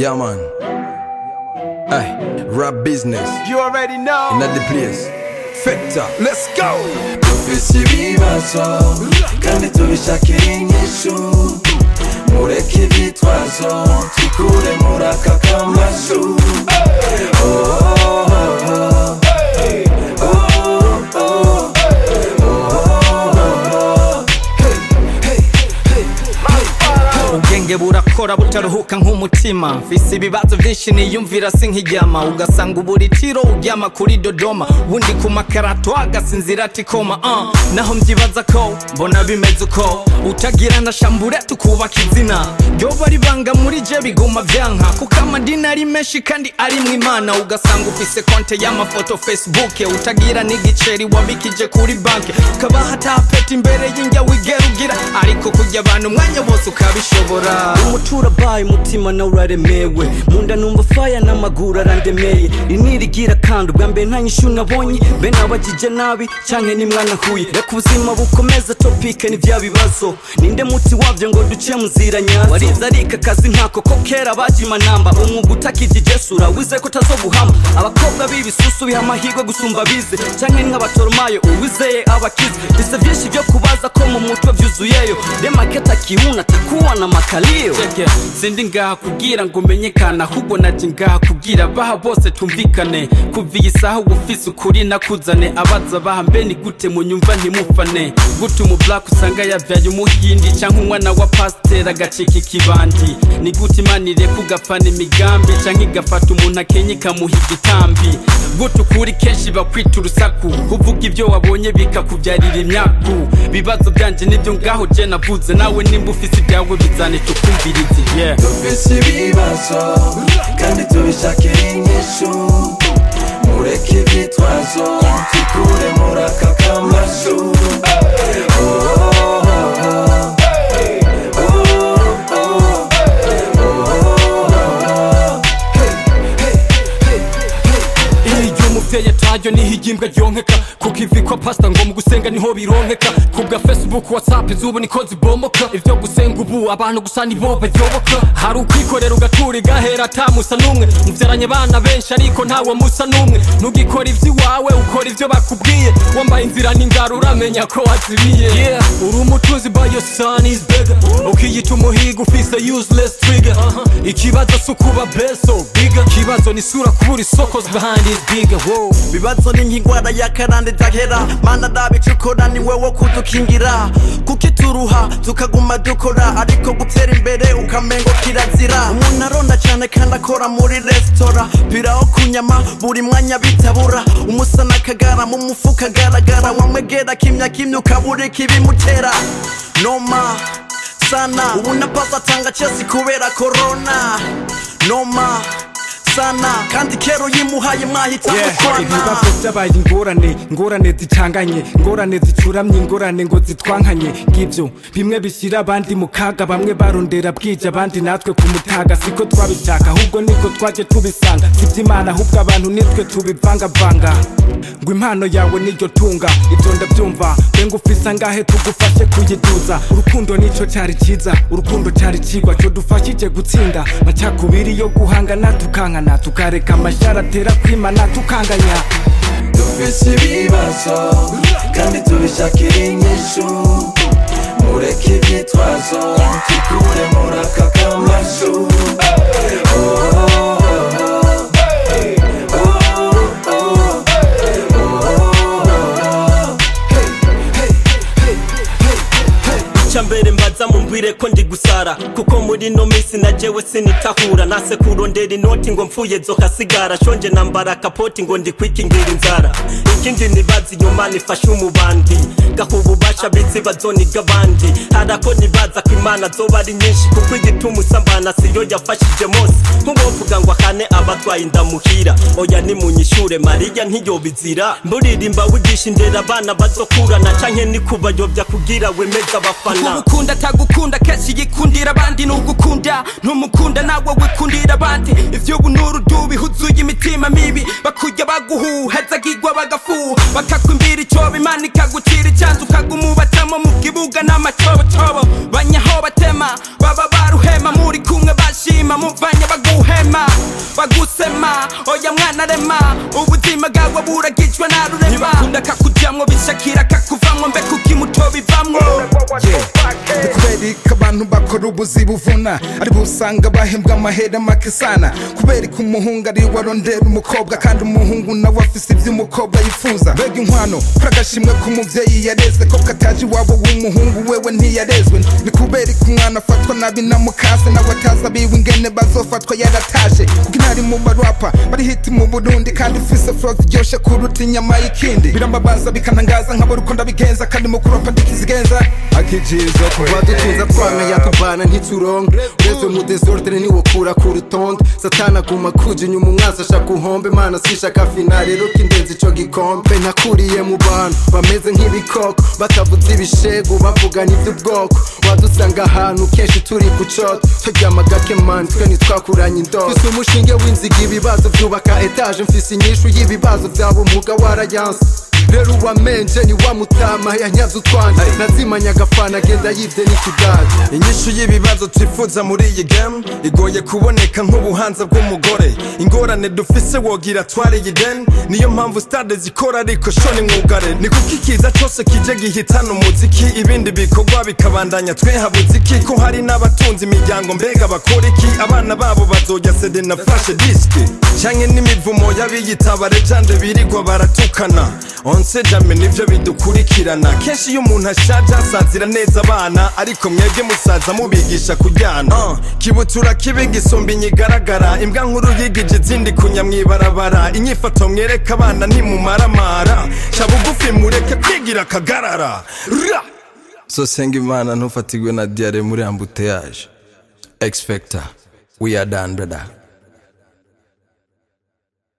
Yeah, man. Hey, rap business. You already know. Another place. Factor. Let's go. dufise ibibazo kandi tubishakira inyishu mureke ivyitwazo twikure muri aka kamashu Oh, oh, oh, oh. Oh, oh, oh. Hey, hey, hey. ubwenge burakora butaruhuka nk'umutima mfise ibibazo vyinshi niyumvira sinkiryama ugasanga uburitiro uryama kuri dodoma wundi ku makarato agasinzira atikoma uh. naho mvyibaza ko mbona bimeze uko utagira na shambure tukubaka izina ryoba ribanga muri je biguma vyanka kuko amadini ari menshi kandi arimwo imana ugasanga ufise konte y'amafoto facebook utagira n'igiceri wabikije kuri banki ukabaha tapeti imbere y'injya wigera ugira ariko kurya abantu umwanya wose ukabishobora umutura baye umutima nawe uraremewe munda numva faya n'amaguru arandemeye rinirigira kandi ubwa mbere nta nyishu nabonye mbe nabagije nabi canke nimwana huye reka ubuzima bukomeze topike ni vya bibazo ninde muti wavyo ngo duce mu nzira nyazo warize arika akazi nkako ko kera bajima namba umwuga utakijije sura wize ko tazoguhama abakobwa b'ibisusu biha amahirwe gusumba bize canke nk'abatoromayo uwizeye abakize bise vyinshi vyo kubaza ko mu mutwe vyuzuyeyo demaketa kiuna takuwa na makalio Cheke, sindi ngaha kugira ngo umenyekane ahubwo naje ngaha kugira baha bose tumvikane kuva iyi saha uba ufise ukuri nakuzane abaza baha mbe ni gute munyumva ntimufane gute umu black usanga yavyaye umuhindi canke umwana wa pasiteri agacika ikibandi ni gute imana ireka ugapfana imigambi canke igafata umuntu akenye ikamuha igitambi gute ukuri kenshi bakwita urusaku uvuga ibyo wabonye bikakubyarira imyaku bibazo byanje nibyo ngaho je navuze nawe nimba ufise ibyawe bizane tukumvirize yeah. dufise ibibazo kandi tubishakira inyishu mureke ivyitwazo twikure muri aka kamashu Oh, oh, oh. Oh, oh, oh. iyo umuvyeyi atayo niho igimbwa ryonkeka kuko ivikwa pasita ngo mu gusenga niho bironkeka kubwa facebook whatsapp izubu niko zibomoka ivyo gusenga ubu abantu gusa nibo baryoboka hari ukwikorera ugatura igahera atamusa n'umwe muvyaranye abana benshi ariko ntawe musa n'umwe ntugikora ivy'iwawe ukora ivyo bakubwiye wambaye inzira n'ingaro uramenya ko wazibiye yeah. uri umutunzi but your son is bigger ukiyita umuhiga ufise useless trigger ikibazo si ukuba beso bigger ikibazo ni isura kubura isoko behind is bigger wow. bibazo ni nk'ingwara y'akarande idahera mana ndabicukura ni wowe kudukingira kuko ituruha tukaguma dukora ariko gutera imbere ukamengo kirazira umuntu aronda cyane kandi akora muri resitora biraho kunyama buri mwanya bitabura umusana akagara mu mufuka agaragara wamwegera kimya kimya ukabura ikibimutera noma sana ubu na pasi atanga chesi kubera korona noma sana kandi kero yimuhaye mwahita ibibazo mukwana byabaye ingorane ingorane zicanganye ingorane zicuramye ingorane ngo zitwankanye ngibyo bimwe bishyira abandi mu kaga bamwe barondera bwije abandi natwe ku mutaga siko twabishaka ahubwo niko twaje tubisanga siby'imana ahubwo abantu nitwe tubivangavanga ngo impano yawe niryo tunga ibyo ndabyumva benga ufise angahe tugufashe kuyituza urukundo nico cyari cyiza urukundo cyari kigwa cyo dufashije gutsinda macakubiri yo guhangana tukankana tukareka amashyara atera kwimana tukanganya dufise ibibazo kandi tubishakira inyishu mureke ivyitwazo twikure muri aka kamashu Oh, oh, oh. Oh, oh, oh. icyambere mbaza mumbwire ko ndi gusara kuko muri ino minsi na jewe sinitahura nase kurondera inoti ngo mpfuye zokasigara shonje nambara kapoti ngo ndi kwikingira inzara ikindi nibaza inyuma nifashe umubandi gaha ububasha bitsi bazoniga abandi harako nibaza ko imana zoba ari nyinshi kuko igituma usambana siyo yafashije mose nk'uwovuga ngo ahane abatwaye indamuhira oya nimunyishure mariya ntiyobizira mburirimba wigisha indera abana bazokurana canke nikubayobya kugira wemeza abafana ugukunda atagukunda kenshi yikundira abandi n'ugukunda ntumukunda nawe wikundira abandi ivy'ubu n'urudubi huzuye imitima mibi bakujya baguhuhezagirwa bagafuha bakakwimbira icobo imana ikagucira icanzu ukaguma ubatamo mu kibuga n'amacobocobo banyaho batema baba baruhema muri kumwe bashima muvanye baguhema bagusema oya mwana rema ubuzima bwawe buragicwa na rurema ntibakunda kakujamwo bishakira kakuvamwo mbe kuki muto bivamwo ni kubera ko abantu bakora ubuzi buvuna aribo usanga bahembwa amahera make sana kubera ko umuhungu ari we arondera umukobwa kandi umuhungu nawe afise ibyo umukobwa yifuza mbega inkwano kuri agashimwe k'umubyeyi yareze ko kataje iwabo w'umuhungu wewe ntiyarezwe ni kubera ko umwana afatwa nabi na mukase nawe atazi abiwe ingene bazofatwa yarataje kuko intari mu barapa bari hiti mu burundi kandi ufise furo ziryoshe kuruta inyama y'ikindi birambabaza bikanangaza nkabura uko ndabigenza kandi mu kuropa ndikizigenza akijizo kuva dutuza twamenya tubana ntituronke ureze mu desordre niwokura ku rutonde satana aguma kuja inyuma umwanzi ashaka uhombe mana sishaka finale rero kindenza ico gikombe nakuriye mu bantu bameze nk'ibikoko batavuze ibishego bavugana ivy'ubwoko wadusanga ahantu kenshi turi ku coto turyama gake mani twe ntitwakuranye indoto mfise umushinge w'inziga ibibazo vyubaka etaje mfise inyishu y'ibibazo vyaba umuga warayanse rero uwamenje ni wa mutama yanyaze utwanje nazimanya agafana agenda yivye n'ikigage inyishu y'ibibazo twifuza muri iyi game igoye kuboneka nk'ubuhanza bw'umugore ingorane dufise wogira twariye ideni niyo mpamvu stade zikora ariko shoni mwugare ni kuko ikiza cose kije gihitana umuziki ibindi bikorwa bikabandanya twehabuze iki ko hari n'abatunze imiryango mbega bakora iki abana babo bazojya sede na fashe diski canke n'imivumo y'abiyita abarejande birirwa baratukana onse jame nivyo bidukurikirana kenshi iyo umuntu ashaje asazira neza abana ariko mwebwe musaza mubigisha kuryana uh, kibutura kibi gisumba inyigaragara imbwa nkuru yigije izindi kunya mwibarabara inyifato mwereka abana ntimumaramara ca bugufi mureke kwigira akagarara Ra! so senga imana ntufatigwe na diare muri ambuteyaje x factor we are done brother